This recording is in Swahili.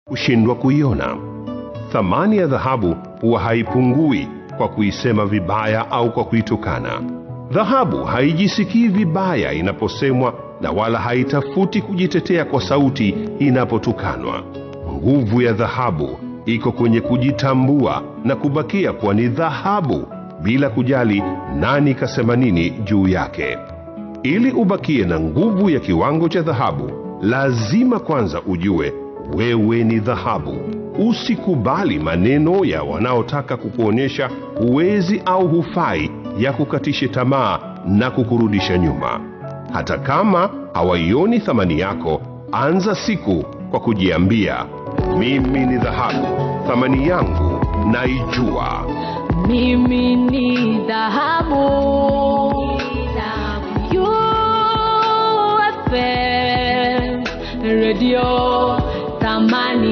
kushindwa kuiona. Thamani ya dhahabu huwa haipungui kwa kuisema vibaya au kwa kuitukana. Dhahabu haijisikii vibaya inaposemwa na wala haitafuti kujitetea kwa sauti inapotukanwa. Nguvu ya dhahabu iko kwenye kujitambua na kubakia kuwa ni dhahabu bila kujali nani kasema nini juu yake. Ili ubakie na nguvu ya kiwango cha dhahabu, lazima kwanza ujue wewe ni dhahabu. Usikubali maneno ya wanaotaka kukuonyesha huwezi au hufai ya kukatishe tamaa na kukurudisha nyuma. Hata kama hawaioni thamani yako, anza siku kwa kujiambia, mimi ni dhahabu, thamani yangu naijua. Mimi ni dhahabu. UFM Radio thamani